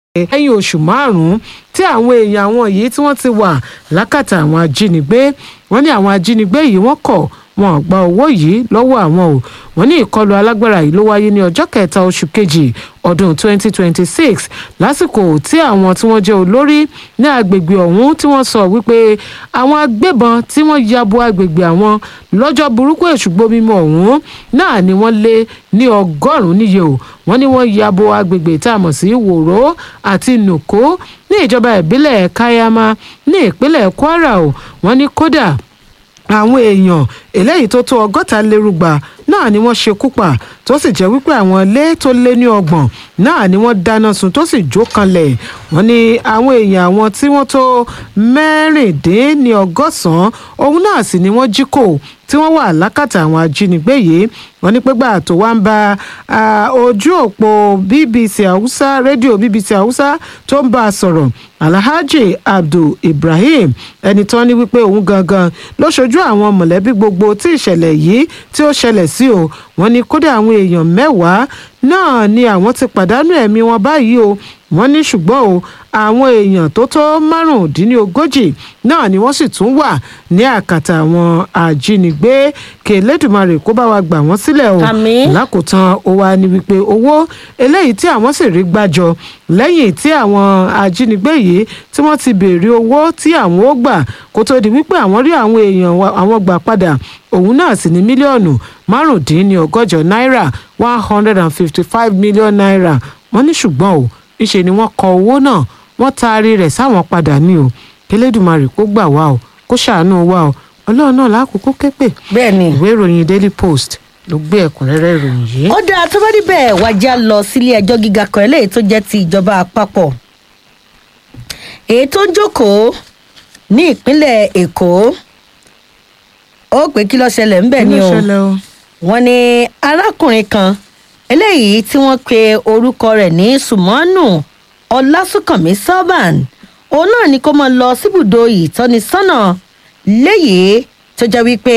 lẹ́yìn oṣù márùn-ún tí àwọn èèyàn àwọn yìí tí wọ́n ti wà lákàtà àwọn ajínigbé wọ́n ní àwọn ajínigbé yìí wọ́n kọ̀ wọn ò gba owó yìí lọ́wọ́ àwọn o wọ́n ní ìkọlù alágbára yìí ló wáyé ní ọjọ́ kẹta oṣù kejì ọdún 2026 lásìkò tí àwọn tí wọ́n jẹ́ olórí ní agbègbè ọ̀hún tí wọ́n sọ wípé àwọn agbébọn tí wọ́n ya bo agbègbè àwọn lọ́jọ́ burúkú èṣùgbó mímọ́ ọ̀hún náà ni wọ́n lé ní ọgọ́rùn-ún níye o wọ́n ní wọ́n ya bo agbègbè tá a mọ̀ sí wòró àti nùkó ní ìjọba ìbílẹ̀ kayama ní ìpínlẹ̀ kwara o wọ́n ní kódà àwọn èèyàn eléyìí tó tó ọgọ́ta lérúgba náà ni wọ́n ṣekú pa tó sì jẹ́ wípé àwọn ilé tó lé ní ọgbọ̀n náà ni wọ́n dáná sun tó sì jó kanlẹ̀ wọ́n ní àwọn èèyàn àwọn tí wọ́n tó mẹ́rìndínní ọgọ́sàn-án òun náà sì ni wọ́n jí kò tí wọ́n wà lákàtà àwọn ajínigbé yìí wọ́n ní pégbà tó wá ń ba ojú òpó bbc hausa rédíò bbc hausa tó ń bá a sọ̀rọ̀ alhaji abdul ibrahim ẹni tán ní wípé òun gangan ló ṣojú àwọn mọ̀lẹ́bí gbogbo tí ìṣẹ̀lẹ̀ yìí tí ó ṣẹlẹ̀ sí o wọ́n ní kódà àwọn èèyàn mẹ́wàá náà ni àwọn ti pàdánù ẹ̀mí wọn báyìí o wọ́n ní ṣùgbọ́n o àwọn èèyàn tó tó márùndínlógójì náà ni wọ́n sì tún wà ní àkàtà àwọn ajínigbé kẹlẹ́dùmarè kó bá wa gbà wọ́n sílẹ̀ o Àmín. lákòótán ó wá ní wípé owó eléyìí tí àwọn sì rí gbàjọ lẹ́yìn tí àwọn ajínigbé yìí tí wọ́n ti béèrè owó tí àwọn ó gbà kó tó di wípé àwọn rí àwọn èèyàn wa- àwọn gbà padà òun náà sì ní mílíọ̀nù márùndínlọ́gọ́jọ náírà one hundred and fifty five million naira wọ́n ní ṣùgbọ́n o ńṣe ni wọ́n kọ owó náà wọ́n taari rẹ̀ sáwọn padà ní o kẹlẹ́dùmarè kó gbà wá o kó ṣàánú wa o ọlọ́run náà lákòókò képè bẹ́ẹ̀ ni. ìwé ìròyìn daily post ló gbé ẹ̀kúnrẹ́rẹ́ ìròyìn yìí. ó dáa tó bá níbẹ̀ wájà lọ sílé ẹjọ́ gíga kan eléyìí tó jẹ́ ti ìjọba àpapọ̀ èyí tó ń jókòó ní ìpínlẹ̀ èkó ó pé kí ló ṣẹlẹ̀ ńbẹ̀ ni Kí ló o ṣẹlẹ̀ o. wọ́n ní arákùnrin kan eléyìí tí wọ́n pe orúkọ rẹ̀ ní sùmọ́nù ọlásùnkànmí sọ́bàn òun náà ni kó máa lọ síbùdó ìtọ́nisọ́nà léyìí tó jẹ́ wípé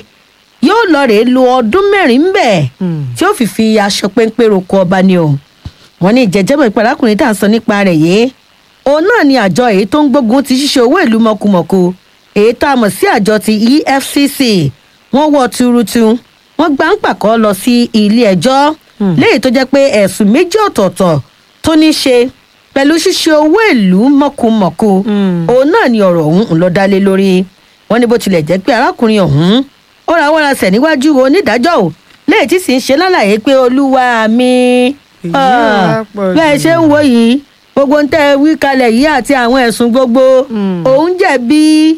yóò lọ rèé lo ọdún mẹ́rin ń bẹ̀ Hmm. tí ó fi fi aṣọ péńpé roko ọba ni o wọ́n ní ìjẹ́jẹ́mọ̀ ìpè arákùnrin tá à ń sọ nípa rẹ̀ yìí òun náà ni àjọ èyí tó ń gbógun ti ṣíṣe owó ìlú mọ̀kùmọ̀kù èyí tá a mọ̀ sí àjọ ti efcc wọ́n wọ́ tuurutu wọ́n gbà ń pàkọ́ lọ sí ilé ẹjọ́ Hmm. léyìí tó jẹ́ pé ẹ̀sùn méjì ọ̀tọ̀ọ̀tọ̀ tó ní ṣe pẹ̀lú ṣíṣe owó ìlú mọ̀kùmọ̀kù Hmm. òun náà ni ọ̀rọ̀ ọ̀hún ń lọ dálé lórí wọ́n ní bó tilẹ̀ jẹ́ pé arákùnrin ọ̀hún ó ra wọ́n rasẹ̀ níwájú onídàájọ́ ò léyìí tí sì ń ṣe lálàyé pé olúwa mi Èyí ah, wá pọ̀ bẹ́ẹ̀ jù. ṣe ń wo yìí gbogbo ń tẹ́ ẹ wí kalẹ̀ yìí àti àwọn ẹ̀sùn gbogbo Hmm. òun jẹ̀bi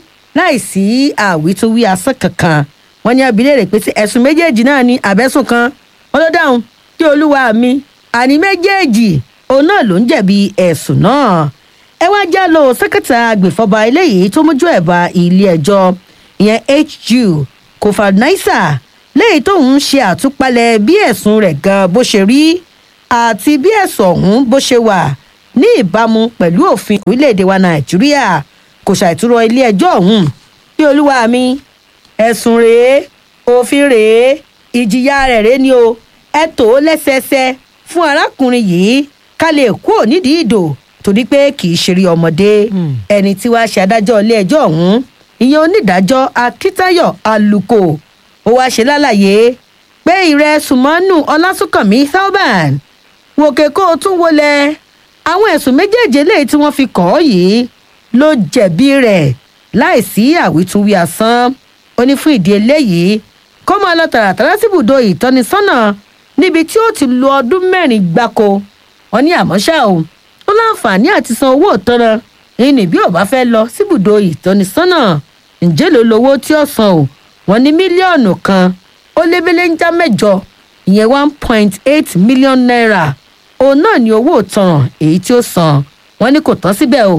láìsí àwítúwí asán kankan wọ́n ní abilé rẹ̀ pé sí ẹ̀sùn méjèèjì náà ní àbẹ́sùn kan wọ́n ló dáhùn kí olúwa mi àní méjèèjì òun náà ló ń jẹ̀bi ẹ̀sùn náà ẹ wá já lọ sẹ́kẹ̀tà agbèfọ́ba eléyìí tó mójú ẹ̀ bá ilé ẹjọ́ ìyẹn hu kofanaisa léyìí tóun ń ṣe àtúpalẹ̀ bí ẹ̀sùn rẹ̀ gan bó ṣe rí àti bí ẹ̀sùn ọ̀hún bó ṣe wà ní ìbámu pẹ̀lú òfin orílẹ̀-èdè wa nàìjíríà kò ṣàìtúrọ̀ ilé ẹjọ́ ọ̀hún bí olúwa mi ẹ̀sùn rèé òfin rèé ìjìyà rẹ̀ rèé ni o ẹ tó o lẹ́sẹẹsẹ fún arákùnrin yìí ká lè kú nídìí ìdò torí pé kì í ṣeré ọmọdé Hmm. ẹni tí wàá ṣe adájọ́ ilé ẹjọ́ ọ̀hún ìyẹn onídàájọ́ akíntayọ̀ aluko ó wáá ṣe lálàyé pé ìrẹ́ sùmọ́nù ọlásùnkànmí thalban wòkè kó o tún wọlé àwọn ẹ̀sùn méjèèjì eléyìí tí wọ́n fi kàn ọ́ yìí ló jẹ̀bi rẹ̀ láìsí àwítúnwí asán ó ní fún ìdí eléyìí kó máa lọ tààràtàrà síbùdó ìtọ́nisọ́nà níbi tí ó ti lo ọdún mẹ́rin gbáko wọn ní àmọ́ ṣá o ó láǹfààní àti san owó ìtanràn ìní bí ò bá fẹ́ lọ síbùdó ìtọ́nisọ́nà ǹjẹ́ ló lówó tí ó san o wọn ní mílíọ̀nù kan ó lébélé ń já mẹ́jọ ìyẹn one point eight million naira òun náà ní owó ìtanràn èyí tí ó san wọn ní kò tán síbẹ̀ o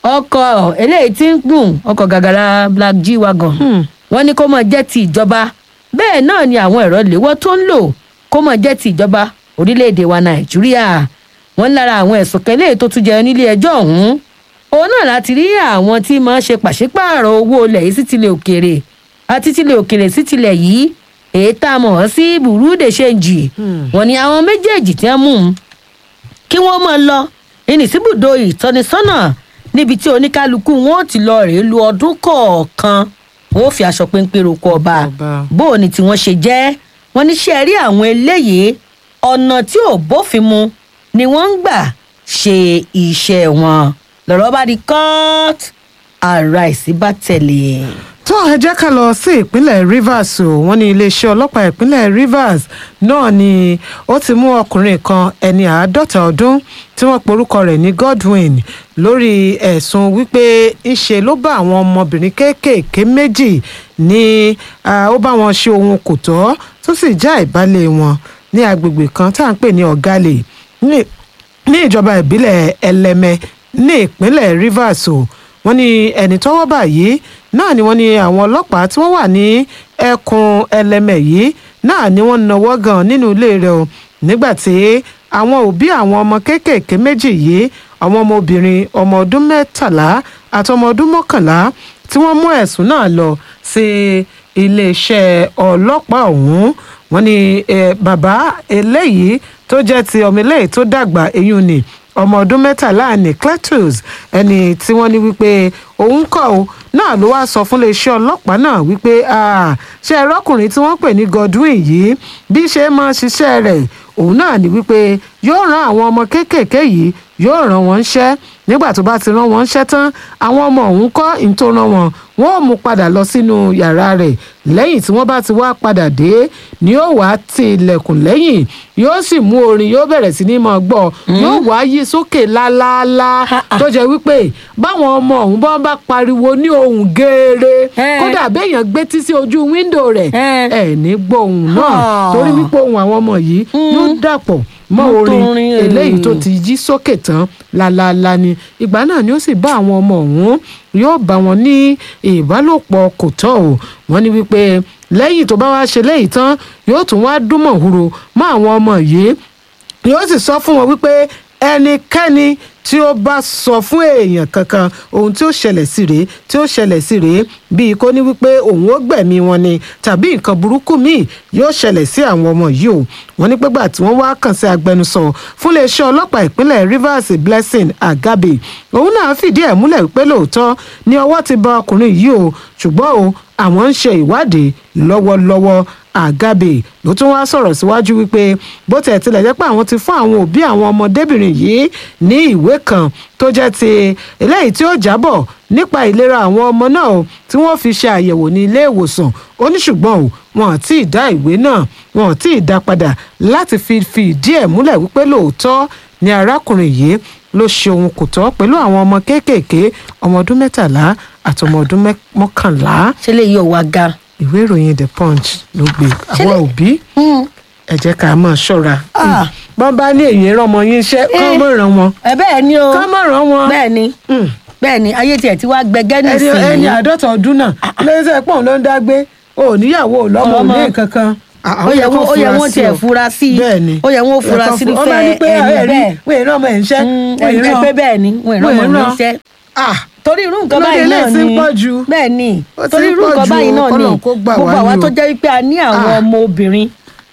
ọkọ̀ eléyìí tí ń gùn ọkọ̀ gàgàrà black g wagon Hmm. wọ́n ní kó máa jẹ́ ti ìjọba bẹ́ẹ̀ náà ni àwọn ẹ̀rọ léwọ́ tó ń lò kó máa jẹ́ ti ìjọba orílẹ̀-èdè wa nàìjíríà wọ́n lára àwọn ẹ̀sùn kẹlẹ́ tó tún jẹ nílé ẹjọ́ ọ̀hún òun náà láti rí àwọn tí máa ń ṣe pàṣípààrọ̀ owó ilẹ̀ yìí sí tilẹ̀ òkèèrè àti tilẹ̀ òkèèrè sí tilẹ̀ yìí èyí tá a mọ̀ ọ́ sí burúdè ṣèǹjì Hmm. wọ́n ní àwọn méjèèjì tí wọ́n mú un kí wọ́n máa lọ ìnìsíbùdó ìtọ́nisọ́nà níbi tí oníkálukú wọn ò ti lọ rèé lu ọdún kọ̀ọ̀kan wọn ò fi aṣọ péńpé roko ọba Ọba. bó o ní tí wọ́n ṣe jẹ́ wọ́n ní ṣe rí àwọn eléyìí ọ̀nà tí ò bófin mu ni wọ́n ń gbà ṣe iṣẹ́ wọn lọ́rọ̀ bá di court ara ìsí bá tẹ̀lé. tó ẹ jẹ́ ká lọ sí ìpínlẹ̀ rivers o wọ́n ní iléeṣẹ́ ọlọ́pàá ìpínlẹ̀ rivers náà ni ó ti mú ọkùnrin kan ẹni àádọ́ta ọdún tí wọ́n porúkọ rẹ̀ ní godwin lórí ẹ̀sùn wípé ńṣe ló bá àwọn ọmọbìnrin kéékèèké méjì ní ah, ó bá wọn ṣe ohun kò tọ́ tó sì já ìbálẹ̀ wọn ní agbègbè kan tá à ń pè ní ọ̀gálẹ̀ ní ní ìjọba ìbílẹ̀ ẹlẹ́mẹ ní ìpínlẹ̀ rivers o wọ́n ní ẹni tọ́wọ́ báyìí náà ni wọ́n ní àwọn ọlọ́pàá tí wọ́n wà ní ẹkùn ẹlẹ́mẹ yìí náà ni wọ́n nawọ́ gan nínú ilé rẹ̀ o nígbà tí àwọn òbí àwọn ọmọ kéékèèké méjì yìí àwọn ọmọbìnrin ọmọ ọdún mẹ́tàlá àti ọmọ ọdún mọ́kànlá tí wọ́n mú ẹ̀sùn náà lọ sí iléeṣẹ́ ọlọ́pàá ọ̀hún wọ́n ní eh, bàbá eléyìí tó jẹ́ ti ọmọ eléyìí tó dàgbà eyín ni ọmọ ọdún mẹ́tàlá ní cletus ẹni tí wọ́n ní wípé òun kọ̀ ọ́ náà ló wáá sọ fún iléeṣẹ́ ọlọ́pàá náà wípé "Ah, ṣé ẹrọ́kùnrin tí wọ́n pè ní godwin yìí bí ṣe máa ṣiṣẹ́ rẹ̀ òun náà ní wípé yóò rán àwọn ọmọ kéékèèké yìí yóò rán wọn ṣẹ́ nígbà tó bá ti rán wọn ṣẹ́ tán àwọn ọmọ òun kọ́ ìtò rán wọn wọn ò mú padà lọ sínú yàrá rẹ̀ lẹ́yìn tí wọ́n bá ti wá padà dé ni yóò wá ti ilẹ̀kùn lẹ́yìn yóò sì mú orin yóò bẹ̀rẹ̀ sí ní máa gbọ́ yóò wá yí sókè lálálá tó jẹ́ wípé báwọn ọmọ òun bá bá pariwo ní ohùn geere Eh. kódà béèyàn gbé tí sí ojú wíńdò rẹ̀ Eh. ẹ̀ ní gbọ́ ohùn náà Ah. torí wípé ohùn àwọn ọmọ yìí yóò dàpọ̀ mọ́ Mọ́ orin torin, eléyìí tó eh. ti jí sókè tán lálálá ni ìgbà náà ni ó sì bá àwọn ọmọ ọ̀hún yóò bá wọn ní ìbálòpọ̀ kò tọ́ o wọ́n ní wípé lẹ́yìn tó bá wá ṣe léyìí tán yóò tún wá dúnmọ̀ huro mọ́ àwọn ọmọ yìí yóò sì sọ fún wọn wípé ẹnikẹ́ni tí ó bá sọ fún èèyàn kankan ohun tí ó ṣẹlẹ̀ sí rèé tí ó ṣẹlẹ̀ sí rèé bíi kó ní wípé òun ó gbẹ̀mí wọn ni tàbí nǹkan burúkú míì yóò ṣẹlẹ̀ sí àwọn ọmọ yìí o wọ́n ní pẹ́gbà tí wọ́n wá kàn sí agbẹnusọ fún iléeṣẹ́ ọlọ́pàá ìpínlẹ̀ rivers blessing agabe òun náà fìdí ẹ̀ múlẹ̀ wípé lóòótọ́ ni ọwọ́ ti bá ọkùnrin yìí o ṣùgbọ́n o àwọn ń ṣe ìwádìí lọ́wọ́lọ́wọ́ àgàbè ló tún wá sọ̀rọ̀ síwájú wípé bó tẹ̀ tilẹ̀ jẹ́ pé àwọn ti fún àwọn òbí àwọn ọmọdébìnrin yìí ní ìwé kan tó jẹ́ ti eléyìí tí ó jábọ̀ nípa ìlera àwọn ọmọ náà o tí wọ́n fi ṣe àyẹ̀wò ní ilé ìwòsàn ó ní ṣùgbọ́n o wọn ò tí ì dá ìwé náà wọn ò tí ì dá padà láti fi fi ìdí ẹ̀ múlẹ̀ wípé lóòótọ́ ni arákùnrin yìí ló ṣe ohun kò tọ́ pẹ̀lú àwọn ọmọ kéékèèké ọmọ ọdún mẹ́tàlá àti ọmọ ọdún mẹ́- mọ́kànlá ṣe lè yọ wá ga. ìwé ìròyìn the punch ló gbé àwọn òbí ẹ jẹ́ ká máa ṣọ́ra Ah. bọ́n bá ní èyí rán ọmọ yín iṣẹ́ kọ́ Eh. mọ̀ ràn wọn ẹ bẹ́ẹ̀ ni o kọ́ mọ̀ ràn wọn bẹ́ẹ̀ ni Mm. bẹ́ẹ̀ ni ayé tiẹ̀ ti wá gbẹgẹ́ ẹni ẹni nísìnyí. àádọ́ta ọdún náà lẹ́sẹ̀ pọ̀ ló ń dágbé ò níyàwó ò lọ́mọ ò Ọmọ. ní kankan ó yẹ wọ́n ó yẹ wọ́n tiẹ̀ fura sí i bẹ́ẹ̀ ni ó yẹ wọ́n fura sí Ó máa ní irúfẹ́ pé ẹni ẹ̀rí bẹ́ẹ̀ wọ́n èrè ọmọ ẹ̀ ń ṣẹ́ Mm, wọ́n èrè ẹ pé bẹ́ẹ̀ ni wọ́n ìran ọmọ Wọ́n mi ìran. ṣẹ́ ah torí irú nǹkan Lóde báyìí náà eléyìí ti ni ń pọ̀ jù. bẹ́ẹ̀ ni Ó ti torí ń irú pọ̀ nǹkan jù báyìí o, náà ni k'Ọlọ́run kó gbà wá gbogbo àwa ni o. tó jẹ́ wípé a ní àwọn Ah. ọmọ obìnrin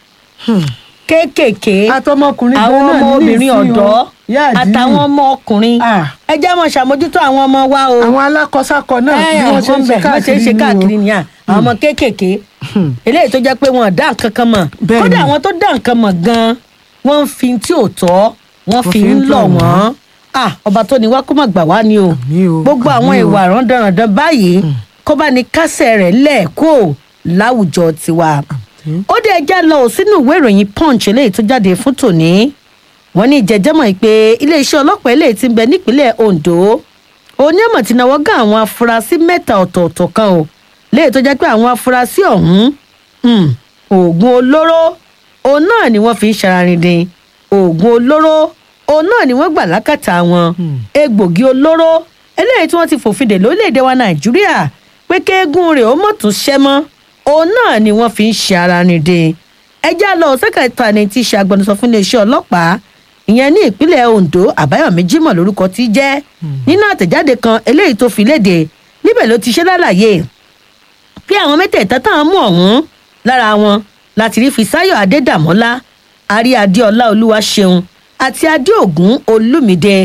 kéékèèké àtọmọkùnrin àwọn gan náà ọmọ ní obìnrin ìsìn o. ọ̀dọ́ Yá àdínì. àtàwọn ọmọ ọkùnrin Ah. ẹ jẹ́ mọ̀ ṣàmójútó àwọn ọmọ wa o àwọn alákọ̀ọ́sákọ náà ẹ bí wọ́n ṣe ń ṣe wọ́n ṣe ń ṣe káàkiri ni o. ni à àwọn ọmọ kéékèèké eléyìí tó jẹ́ pé wọn ò dá nǹkan kan mọ̀ Bẹ́ẹ̀ kódà ni. àwọn tó dá nǹkan mọ̀ gan-an wọ́n ń fi tí ò tọ́ wọ́n fi ń lọ̀ wọ́n Ah, ọba tó ní wá kó má gbà wá ni o Àmín o, gbogbo àwọn àmín o. ìwà rándanràndan báyìí kó bá ní kásẹ̀ rẹ̀ lẹ́ẹ̀kó láwùjọ tiwa ó dé ẹjá lọ ò sínú ìwé ìròyìn punch eléyìí tó jáde fún tòní wọ́n ní ìjẹjẹmọ pé iléeṣẹ́ ọlọ́pàá eléyìí ti ń bẹ nípínlẹ̀ ondo onímọ̀ tí náwó gán àwọn afurasí mẹ́ta ọ̀tọ̀ọ̀tọ̀ kan o léyìí tó jẹ́ pé àwọn afurasí ọ̀hún um, oògùn olóró òun náà ni wọ́n fi ń ṣararindin oògùn olóró òun náà ni wọ́n gbà lákàtà wọn egbògi olóró eléyìí tí wọ́n ti fòfin dè lórílẹ̀‐èdè wa nàìjíríà pé kéégún rẹ̀ ó mọ̀ tún ṣẹ́ mọ́ òun náà ni wọ́n fi ń ṣe ara nìde ẹjẹ́ lọ sẹ́kẹ̀tà ni tí í ṣe agbẹnusọ fún iléeṣẹ́ ọlọ́pàá ìyẹn ní ìpínlẹ̀ ondo àbáyọ̀mí jimoh lórúkọ tí í jẹ́ nínú àtẹ̀jáde kan eléyìí tó fi léde níbẹ̀ ló ti ṣe lálàyé pé àwọn mẹ́tẹ̀ẹ̀ta táwọn mú ọ̀hún lára wọn láti rí fisáyọ̀ adédàmọ́lá àrí adéọlá olúwaṣeun àti adéògùn olúmídé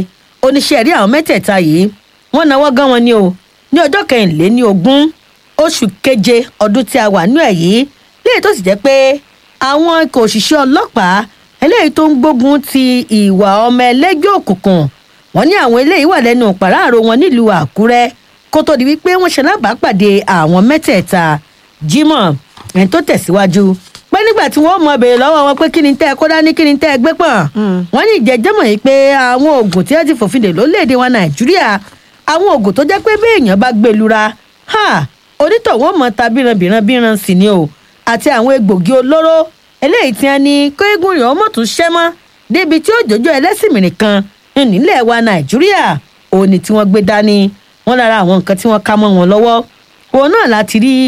oníṣẹ́ rí àwọn mẹ́tẹ̀ẹ̀ta yìí wọ́n náwó gan wọn ni o ní ọjọ́ kẹrìnléní ogún oṣù keje ọdún tí a wà nú ẹ̀ yìí léyìí tó sì jẹ́ pé àwọn ikọ̀ òṣìṣẹ́ ọlọ́pàá eléyìí tó ń gbógun ti ìwà ọmọ ẹlẹ́gbẹ́ òkùnkùn wọ́n ní àwọn eléyìí wà lẹ́nu pàráàrò wọn nílùú àkúrẹ́ kó tó di wípé wọ́n ṣe lábàápàdé àwọn mẹ́tẹ̀ẹ̀ta jimoh ẹni tó tẹ̀síwájú pé nígbà tí wọ́n mọ béèrè lọ́wọ́ wọn pé kí ni tẹ́ ẹ kó dání kí ni tẹ́ ẹ gbé pọ̀ wọ́n ní ìjẹ́jẹ́mọ̀ yìí pé àwọn oògùn tí wọ́n ti fòfin dè lórílẹ̀‐èdè wa nàìjíríà àwọn oògùn tó jẹ́ pé bí èèyàn bá gbé lura onítọ̀wọ́ mọ̀ ta bíranbíranbíran sì ni o àti àwọn egbògi olóró eléyìí tí wọ́n ní kóégún rẹ̀ ọmọ tún ṣẹ́ mọ́ débi tí ó jòjó ẹlẹ́sìn mìíràn kan nílẹ̀ wa nàìjíríà òní tí wọ́n gbé dání wọ́n lára àwọn nǹkan tí wọ́n ká mọ́ wọn lọ́wọ́ òun náà láti rí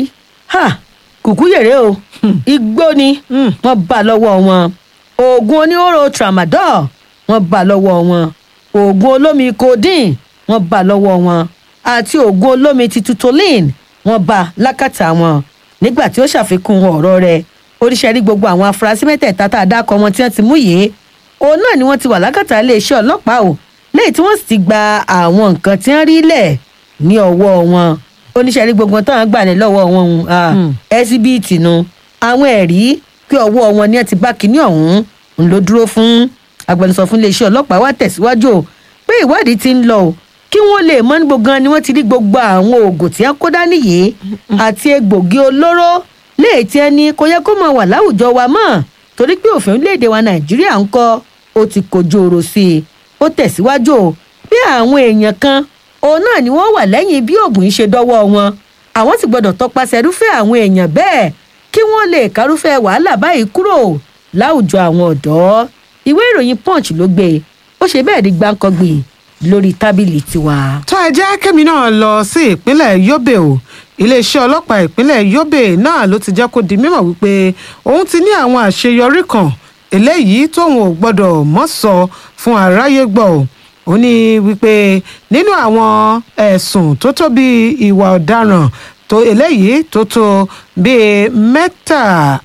kùkú yèrè o igbó ni wọ́n bá lọ́wọ́ wọn oògùn oníhóró tramadol wọ́n bá lọ́wọ́ wọn oògùn olómi codeine wọ́n bá lọ́wọ́ wọn àti oògùn olómi ti tutolin wọ́n bá lákàtà wọn nígbà tí ó ṣàfikún ọ̀rọ̀ rẹ̀ oríṣiríṣi gbogbo àwọn afurasí mẹ́tẹ̀ẹ̀ta tá a dákọ̀ wọn tí wọ́n ti mú yìí òun náà ni wọ́n ti wà lákàtà iléeṣẹ́ ọlọ́pàá o lẹ́yìn tí wọ́n sì ti gba àwọn nǹkan tí wọ́n rí lẹ̀ ní ọwọ́ wọn oníṣẹ́rí gbogbo táwọn gbà ní lọ́wọ́ wọn ẹsibíìtì nu àwọn ẹ̀rí pé ọwọ́ wọn ni ẹ ti bá kinní ọ̀hún ń ló dúró fún agbẹnusọ fún iléeṣẹ́ ọlọ́pàá wá tẹ̀síwájú pé ìwádìí ti ń lọ o kí wọ́n lè mọ̀ ní gbogbo ni wọ́n ti rí gbogbo àwọn oògùn tí wọ́n kó dání yìí àti egbògi olóró léè tí ẹni kò yẹ kó máa wà láwùjọ wa mọ́ torí pé òfin orílẹ̀-èdè wa nàìjíríà ń kọ́ ó ti kojú ọ̀rọ̀ sí i ó tẹ̀síwájú o bí àwọn èèyàn kan òun náà ni wọ́n wà lẹ́yìn bí oògùn yìí ṣe dọ́wọ́ wọn àwọn sì gbọ́dọ̀ tọpasẹ̀ irúfẹ́ àwọn èèyàn bẹ́ẹ̀ kí wọ́n lè kárúfẹ́ wàhálà báyìí kúrò láwùjọ àwọn ọ̀dọ́ ìwé ìròyìn punch ló gbé ó ṣe bẹ́ẹ̀ di gbáǹkọ́gbì lórí tábìlì tiwa. tó ẹ jẹ́ kẹ́mi náà lọ sí ìpínlẹ̀ yobe o iléeṣẹ́ ọlọ́pàá ìpínlẹ̀ yobe náà ló ti jẹ́ kó di mímọ̀ wípé òun ti ní àwọn àṣeyọrí kan eléyìí tóun ò gbọ́dọ̀ mọ́ sọ fún aráyé gbọ́ o ó ní wípé nínú àwọn ẹ̀sùn tó tó bíi ìwà ọ̀daràn tó eléyìí tó tó bíi mẹ́ta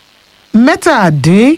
mẹ́tàdín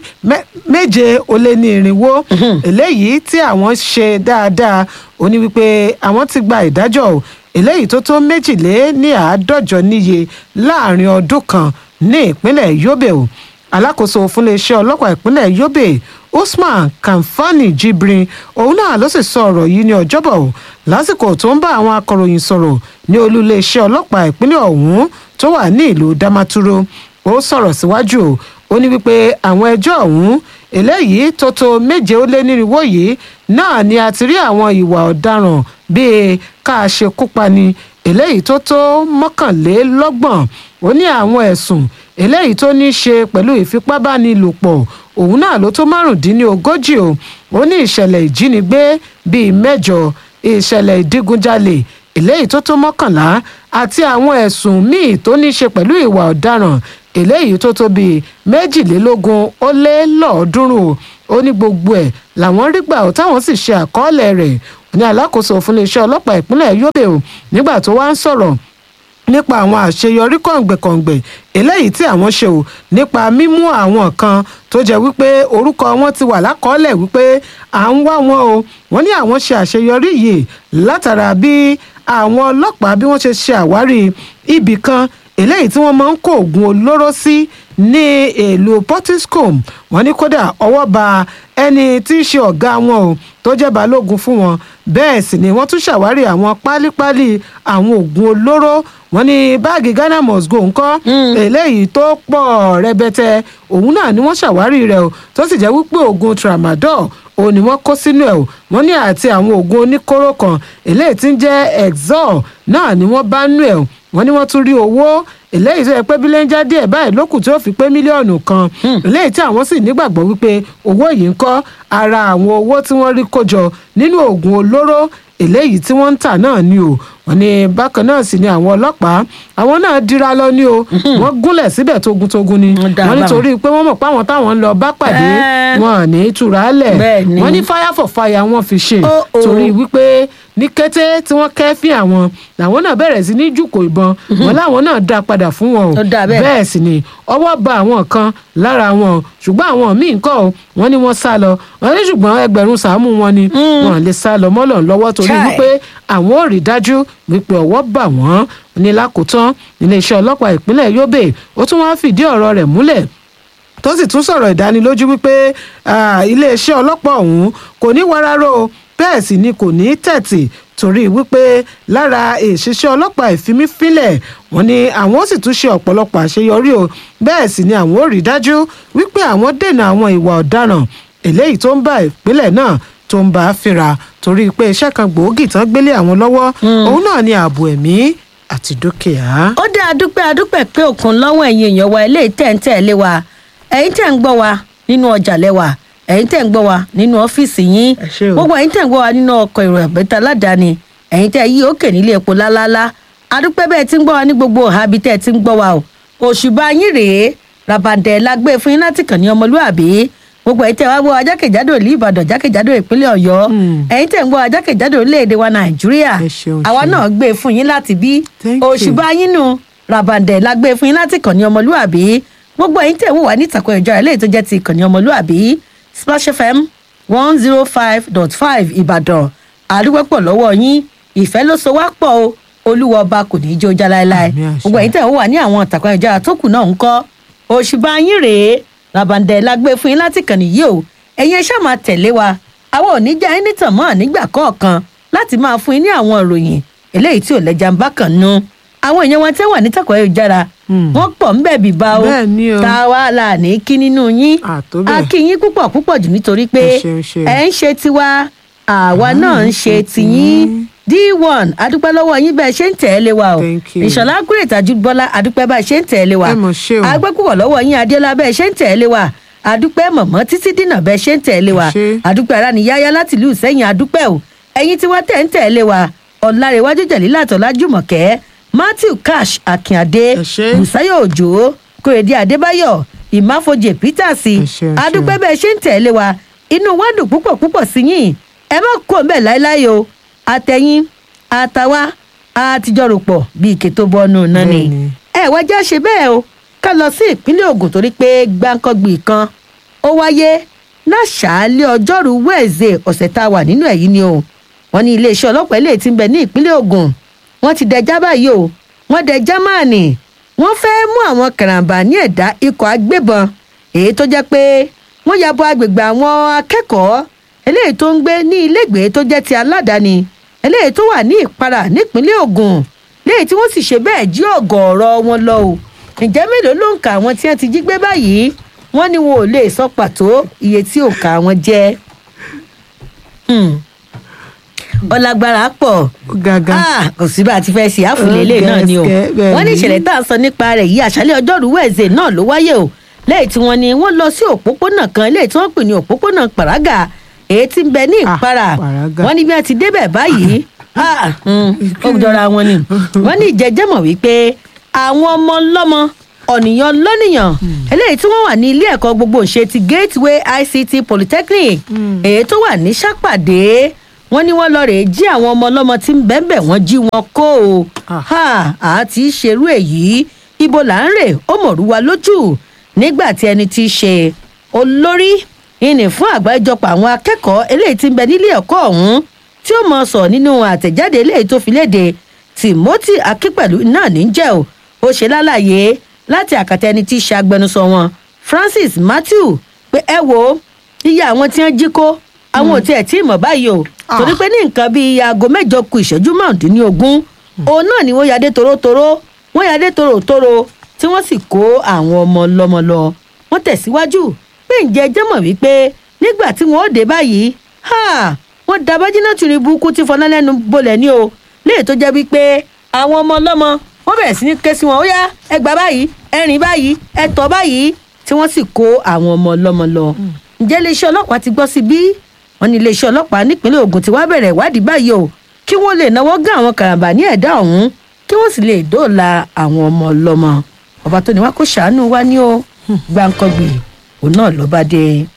méje ó lé ní irinwó eléyìí tí àwọn ṣe dáadáa ó ní wípé àwọn ti gba ìdájọ́ o eléyìí tó tó méjìlé ní àádọ́jọ níye láàrin ọdún kan ní ìpínlẹ̀ yobe o alákòóso fúnléeṣẹ́ ọlọ́pàá ìpínlẹ̀ yobe usman kamfani jibrin òun náà ló sì sọ ọ̀rọ̀ yìí ní ọjọ́bọ̀ o lásìkò tó ń bá àwọn akọ̀ròyìn sọ̀rọ̀ ní olúléeṣẹ́ ọlọ́pàá ìpínlẹ̀ ọ̀hún tó wà ní ìlú damaturu ó sọ̀rọ̀ síwájú o ó ní wípé àwọn ẹjọ́ ọ̀hún eléyìí tó tó méje ó lé nírinwó yìí náà ni a ti rí àwọn ìwà ọ̀daràn bíi ká ṣekúpani eléyìí tó tó mọ́kànlélọ́gbọ̀n ó ní àwọn ẹ̀sùn eléyìí tó ní í ṣe pẹ̀lú ìfipábánilòpọ̀ òun náà ló tó márùndínlógójì o ó ní ìṣẹ̀lẹ̀ ìjínigbé bíi mẹ́jọ ìṣẹ̀lẹ̀ ìdígunjalè eléyìí tó tó mọ́kànlá àti àwọn ẹ̀sùn míì tó ní í ṣe pẹ̀lú ìwà ọ̀daràn eléyìí tó tó bíi méjìlélógún ó lé lọ́ọ̀ọ́dúnrún ó ní gbogbo ẹ̀ làwọn rí gbà ó táwọn sì ṣe àkọọ́lẹ̀ rẹ̀ ní alákòóso fún iléeṣẹ́ ọlọ́pàá ìpínlẹ̀ yobe o nígbà tó wá ń sọ̀rọ̀ nípa àwọn àṣeyọrí kọ̀ǹgbẹ̀kọ̀ǹgbẹ̀ eléyìí tí àwọn ṣe o nípa mímú àwọn kan tó jẹ́ wípé orúkọ wọn ti wà lákọọ́lẹ̀ wípé à ń wá wọn o wọ́n ní àwọn ṣe àṣeyọrí yìí látara bí àwọn ọlọ́pàá bí wọ́n ṣe ṣe àwárí ibì kan eléyìí tí wọ́n máa ń kó oògùn olóró sí ní èlò portiscom wọ́n ní kódà ọwọ́ ba ẹni tí í ṣe ọ̀gá wọn o tó jẹ́ balógun fún wọn bẹ́ẹ̀ sì ni wọ́n tún ṣàwárí àwọn pálípálí àwọn oògùn olóró wọ́n ní báàgì ghana must go ńkọ́ eléyìí tó pọ̀ rẹpẹtẹ òun náà ni wọ́n ṣàwárí rẹ̀ o tó sì jẹ́ wípé oògùn tramadol òun ni wọ́n kó sínú ẹ̀ o wọ́n ní àti àwọn oògùn oníkóró kan eléyìí tí ń jẹ́ exol náà ni wọ́n bá nú ẹ̀ o wọ́n ní wọ́n tún rí owó eléyìí tó yẹ pé bílẹ̀njà díẹ̀ báyìí lókùn tí ó fi pé mílíọ̀nù kan eléyìí tí àwọn sì nígbàgbọ́ wípé owó yìí ń kọ́ ara àwọn owó tí wọ́n rí kójọ nínú oògùn olóró eléyìí tí wọ́n ń tà náà ni o wọ́n ní bákan náà sì ni àwọn ọlọ́pàá àwọn náà dira lọ ní o wọ́n gúnlẹ̀ síbẹ̀ togun-togun ni wọ́n nítorí pé wọ́n mọ̀ pé àwọn táwọn ń lọ bá pàdé wọn ní ìtura lẹ̀ wọ́n ní fire for fire wọ́n fi ṣe torí wípé ní kété tí wọ́n kẹ́fín àwọn làwọn náà bẹ̀rẹ̀ sí ní jùkò ìbọn wọn láwọn náà dá padà fún wọn o Ó dáa bẹ́ẹ̀. bẹ́ẹ̀ sì ni ọwọ́ ba àwọn kan lára wọn ṣùgbọ́n àwọn míì ń kọ́ ọ wọ́n ní wọ́n sá lọ wọ́n ní ṣùgbọ́n ẹgbẹ̀rún sàámù wọn ni wọn lè sá lọ mọ́lọ̀ lọ́wọ́ torí Chai. wípé àwọn ò rí dájú wípé ọwọ́ bà wọ́n ní lákòótán iléeṣẹ́ ọlọ́pàá ìpínlẹ̀ Yobe ó tún wá fìdí ọ̀rọ̀ rẹ̀ múlẹ̀ tó sì tún sọ̀rọ̀ ìdánilójú wípé ah, iléeṣẹ́ ọlọ́pàá ọ̀hún kò ní wararo bẹ́ẹ̀ sì ni kò ní tẹ̀tì torí wípé lára ìṣiṣẹ́ ọlọ́pàá ìfimífínlẹ̀ wọn ni àwọn ó sì tún ṣe ọ̀pọ̀lọpọ̀ àṣeyọrí o bẹ́ẹ̀ sì ni àwọn ó rí dájú wípé àwọn dènà àwọn ìwà ọ̀daràn eléyìí tó ń bá ìpínlẹ̀ náà tó ń bá a fínra torí pé iṣẹ́ kan gbòógì tán gbélé àwọn lọ́wọ́ òun náà ni ààbò ẹ̀mí àti dúkìá. ó dá adúpẹ́ adúpẹ́ pé òkun lọ́wọ́ ẹ̀yin èèyàn wa eléyìí tẹ̀ ń tẹ̀lé wa ẹ̀yin tẹ̀ ń gbọ́ wa nínú ọjà lẹ́wà ẹ̀yin tẹ̀ ń gbọ́ wa nínú ọ́fíìsì yín Ẹ ṣé o. gbogbo ẹ̀yin tẹ̀ ń gbọ́ wa nínú ọkọ̀ èrò àbẹ́tà aládàáni ẹ̀yin tẹ̀ yí òkè nílé epo lálálá adúpẹ́ bẹ́ẹ̀ tí ń gbọ́ wa ní gbogbo àbí tẹ̀ tí ń gbọ́ wa o òṣùbà yín rèé rabandẹ̀ la gbé fún yín láti kàn ní ọmọlúàbí gbogbo ẹ̀yin tẹ̀ wá gbọ́ wa jákèjádò ìlú ìbàdàn jákèjádò ìpínlẹ̀ ọ̀yọ́ Hmm. ẹ̀yin tẹ̀ ń gbọ́ wa jákèjádò orílẹ̀-èdè wa nàìjíríà Ẹ ṣeun, àwa ṣeun. náà gbé fún yín láti bí Thank you. òṣùbà yín nù rabandẹ̀ la gbé fún yín láti kàn ní ọmọlúàbí gbogbo ẹ̀yin tẹ̀ wò wá ní ìtàkùn ẹ̀jọ́ eléyìí tó jẹ́ ti ìkànnì ọmọlúàbí splash fm one zero five dot five ìbàdàn àdúgbòpọ̀ lọ́wọ́ yín ìfẹ́ ló so wá pọ̀ o olúwa ọba kò ní í jó já láéláé Àmín àṣẹ. gbogbo ẹ̀yin tẹ̀ wò wá ní àwọn ìtàkùn ẹ̀jọ́ tó kù náà ń kọ́ òṣùbà yín rèé rabandẹ̀ la gbé fún yín láti kàn nìyí o ẹ̀yin ẹ ṣáà máa tẹ̀lé wa àwọn ò ní já yín nítàn mọ́ nígbà kọ̀ọ̀kan láti máa fún yín ní àwọn ìròyìn eléyìí tí ò lẹ́jà ń bá kàn nú àwọn èèyàn wọn tẹ́ wà ní tàkọ̀ ayélujára Hmm. wọ́n pọ̀ ń bẹ̀ bíbá o Bẹ́ẹ̀ ni o. tá a wá là ní kí nínú yín Àtó bẹ́ẹ̀. a kí yín púpọ̀ púpọ̀ jù nítorí pé Ẹ ṣeun, ṣeun. ẹ ń ṣe tiwa àwa náà ń ṣe tiyín d1 adúpẹ́ lọ́wọ́ yín bẹ́ẹ̀ ṣe ń tẹ̀lé wa o Thank you. ìṣọ̀lá kúrètì àjùbọ́lá adúpẹ́ bá ṣe ń tẹ̀lé wa Ẹ mọ̀ ṣé o. agbẹ́ púpọ̀ lọ́wọ́ yín adéọlá bẹ́ẹ̀ ṣe ń tẹ̀lé wa adúpẹ́ mọ̀mọ́ títí dínà bẹ́ẹ̀ ṣe ń tẹ̀lé wa Ẹ ṣé. adúpẹ́ ara níyáyá láti ìlú ìsẹ́yìn adúpẹ́ o ẹ̀yin tí wọ́n tẹ̀ ń tẹ̀lé wa ọ̀làrẹ̀wájú jẹ̀lílà tọ́lá jùmọ̀kẹ́ matthew cash akínadé Ẹ ṣé. bùsáyọ̀ òjò kòrèdí adébáyọ̀ ìmáfojì peters Ẹ ṣeun, adúpẹ́ ṣeun. bẹ́ẹ̀ ṣe ń tẹ̀lé wa inú wa dùn púpọ̀ púpọ̀ sí yín ẹ má kó bẹ́ẹ̀ láéláé o àtẹ̀yìn àtàwa àtijọ́ rò pọ̀ bí ike tó bọ́nú náà ni Bẹ́ẹ̀ni. ẹ wá já ṣe bẹ́ẹ̀ o ká lọ sí ìpínlẹ̀ Ògùn torí pé gbáǹkọ́gbì kan ó wáyé láṣàálẹ̀ ọjọ́rú wẹ́ẹ̀zẹ̀ ọ̀sẹ̀ tá a wà nínú èyí ni o wọ́n ní iléeṣẹ́ ọlọ́pàá ilé tí ń bẹ ní ìpínlẹ̀ Ògùn wọ́n ti dẹjá báyìí o wọ́n dẹjá máàní wọ́n fẹ́ mú àwọn karambà ní ẹ̀dá ikọ̀ agbébọn èyí tó jẹ́ pé wọ́n ya bo agbègbè àwọn akẹ́kọ̀ọ́ eléyìí tó ń gbé ní ilégbèé tó jẹ́ ti aládàáni eléyìí tó wà ní ìpara nípínlẹ̀ Ògùn léyìí tí wọ́n sì ṣe bẹ́ẹ̀ jí ọ̀gọ̀ọ̀rọ̀ wọn lọ o ǹjẹ́ mélòó ló ń ka àwọn tí wọ́n ti jí gbé báyìí wọ́n ní wọn ò lè sọ pàtó iye tí òǹkà wọn jẹ́ Hmm. ọlágbára pọ̀ Ó gàgà. Ah, kò sí bá a ti fẹ́ ṣe àfúlẹ̀ ilé náà ni o Gẹ̀ẹ́sì, bẹ́ẹ̀ wọ́n ní ni. ìṣẹ̀lẹ̀ tá a sọ nípa rẹ̀ yìí àṣálẹ̀ ọjọ́rú wẹ̀ẹ́sẹ̀ náà ló wáyé o lẹ́yìn tí wọ́n ní wọ́n lọ sí òpópónà kan lẹ́yìn tí wọ́n pè ní òpópónà pàrágà èyí tí ń bẹ ní Ah, ìpara Pàrágà. wọ́n ní bí wọ́n ti débẹ̀ báyìí ah, mm, ó jọra wọn ni wọ́n ní ìjẹ́jẹ́mọ̀ wípé àwọn ọmọ lọ́mọ ọ̀nìyàn lọ́nìyàn eléyìí tí wọ́n wà ní ilé ẹ̀kọ́ gbogbo ṣe ti gateway ict polytechnic èyí tó wà ní sápàdé wọ́n ní wọ́n lọ rèé jí àwọn ọmọ ọlọ́mọ tí ń bẹ́ẹ̀ wọ́n jí wọn kó o Ah. ha àti ṣerú èyí ibo là ń rè ó mọ̀rú wa lójú nígbà tí ẹni tí í ṣe olórí ìní fún àgbáríjọpọ̀ àwọn akẹ́kọ̀ọ́ eléyìí tí ń bẹ nílé ẹ̀kọ́ ọ̀hún tí ó mọ̀ sọ nínú àtẹ̀jáde eléyìí tó fi léde timothy akínpẹ̀lú náà ní jẹ́ o ó ṣe lálàyé láti àkàtà ẹni tí í ṣe agbẹnusọ wọn francis matthew pé ẹ wo iye àwọn tí wọ́n jí kó àwọn ò tiẹ̀ tí ì mọ̀ báyìí o Ah. torí pé ní nǹkan bíi aago mẹ́jọ ku ìṣẹ́jú márùndínlógún òun náà ni wọ́n yadé torótoró wọ́n yadé torótoró tí wọ́n sì kó àwọn ọmọ lọ́mọ lọ wọ́n tẹ̀síwájú pé ǹjẹ́ ẹ jẹ́ mọ̀ wípé nígbà tí wọ́n ó dé báyìí ha wọ́n da bájínà tìrì burúkú tí fọná lẹ́nu bolẹ̀ ní o léè tó jẹ́ wípé àwọn ọmọ ọlọ́mọ wọ́n bẹ̀rẹ̀ sí ní ké sí wọn ó yá ẹ gbà báyìí ẹ rìn báyìí ẹ tọ̀ báyìí tí wọ́n sì kó àwọn ọmọ ọlọ́mọ lọ. ǹjẹ́ iléeṣẹ́ ọlọ́pàá ti gbọ́ sí bí wọ́n ní iléeṣẹ́ ọlọ́pàá nípínlẹ̀ Ògùn ti wá bẹ̀rẹ̀ ìwádìí báyìí o kí wọ́n lè náwó gán àwọn karambà ní ẹ̀dá ọ̀hún kí wọ́n sì lè dóòlà àwọn ọmọ ọlọ́mọ ọba tó ní wá kó ṣàánú wá ní o gbàǹkangbì òun náà ló bá dé.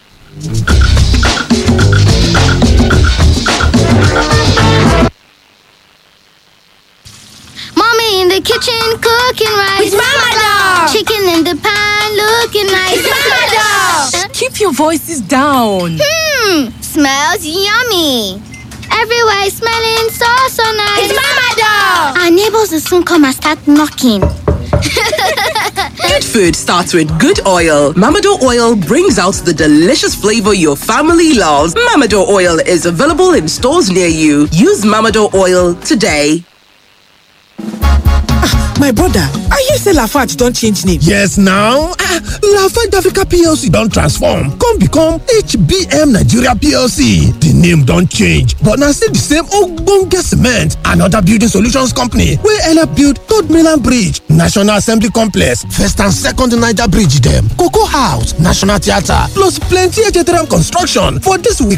kitchen cooking rice. With Mama Doll. Chicken in the pan looking nice. With Mama Doll. Keep your voices down. Hmm, smells yummy. Everywhere is smelling so so nice. It's Mama Doll. Our neighbors will soon come and start knocking. Good food starts with good oil. Mamado oil brings out the delicious flavor your family loves. Mamado oil is available in stores near you. Use Mamado oil today. my brother i hear say lafarge don change name yes now ah lafarge africa plc don transform come become hbm nigeria plc di name don change but na still di same ogbonge cement and oda building solutions company wey help build third mainland bridge national assembly complex first and second niger bridge dem cocoa house national theatre plus plenty htm construction for dis week